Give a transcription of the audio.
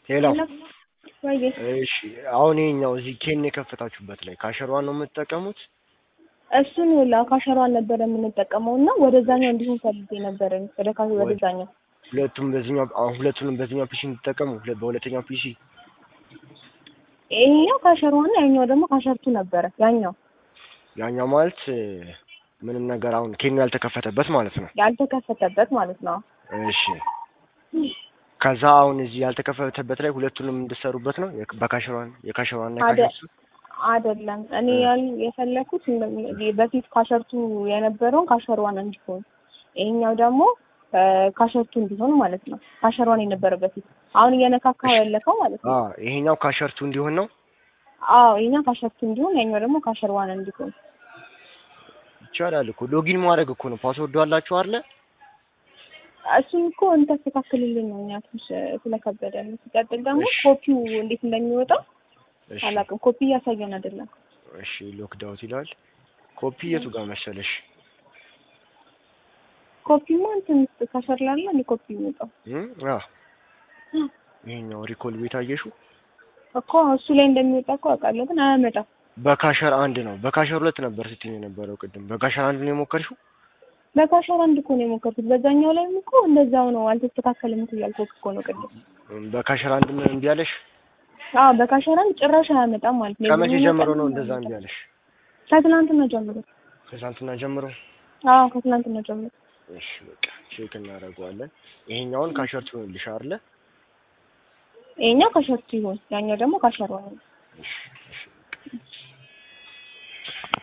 ሄሎ ወይ እሺ አሁን ይሄኛው እዚህ ኬን የከፈታችሁበት ላይ ካሸሯን ነው የምትጠቀሙት? እሱን ላ ካሸሯን ነበረ የምንጠቀመው እና ወደዛኛው እንዲሁም ፈልጌ ነበረ ወደ ካ ወደዛኛው ሁለቱም በዚህኛው አሁን ሁለቱንም በዚህኛው ፒሲ እንድትጠቀሙ ሁለ- በሁለተኛው ፒሲ ይሄኛው ካሸሯን ያኛው ደግሞ ካሸርቱ ነበረ ያኛው ያኛው ማለት እ፣ ምንም ነገር አሁን ኬኑ ያልተከፈተበት ማለት ነው። ያልተከፈተበት ማለት ነው። እሺ ከዛ አሁን እዚህ ያልተከፈተበት ላይ ሁለቱንም እንድሰሩበት ነው የክ- በካሸሯን የካሸሯን እና አደ- የካሸርቱ አይደለም እኔ ያል የፈለኩት እንደ- በፊት ካሸርቱ የነበረውን ካሸሯን እንዲሆን ይሄኛው ደግሞ እ፣ ካሸርቱ እንዲሆን ማለት ነው። ካሸሯን የነበረ በፊት አሁን እየነካካው ያለከው ማለት ነው። አ ይሄኛው ካሸርቱ እንዲሆን ነው አዎ ይሄኛው ካሸርቱ እንዲሆን ያኛው ደግሞ ካሸርዋን እንዲሆን ይቻላል እኮ ሎጊን ማድረግ እኮ ነው። ፓስወርዱ አላችሁ አይደለ? እሱን እኮ እንታስተካክልልን ነው እኛ ትንሽ ስለከበደ ነው። ሲቀጥል ደግሞ እሺ። ኮፒው እንዴት እንደሚወጣ እሺ አላውቅም። ኮፒ እያሳየን አይደለም። እሺ ሎክዳውት ይላል። ኮፒ የቱ ጋር መሰለሽ? ኮፒማ እንትን ውስጥ ካሸርላለ እንደ ኮፒ የሚወጣው እም አ ይሄኛው ሪኮል ቤት አየሽው? እኮ እሱ ላይ እንደሚወጣ እኮ አውቃለሁ፣ ግን አያመጣም። በካሸር አንድ ነው። በካሸር ሁለት ነበር ስትኝ የነበረው ቅድም። በካሸር አንድ ነው የሞከርሽው? በካሸር አንድ እኮ ነው የሞከርኩት። በዛኛው ላይም እኮ እንደዛው ነው፣ አልተስተካከልም እያልኩህ እኮ ነው ቅድም። እም በካሸር አንድ ምን እምቢ አለሽ? አዎ በካሸር አንድ ጭራሽ አያመጣም ማለት ነው። ከመቼ የዚህኛው ጀምሮ ቀን ነው እንደዛ እምቢ አለሽ? ከትናንትና ጀምሮ። ከትናንትና ጀምሮ? አዎ ከትናንትና ጀምሮ። እሺ በቃ ቼክ እናደርገዋለን። ይሄኛውን ካሸርቱ ልሽ አይደለ? ይሄኛው ካሸርቱ ይሆን፣ ያኛው ደግሞ ካሸሯ ነው። እሺ እሺ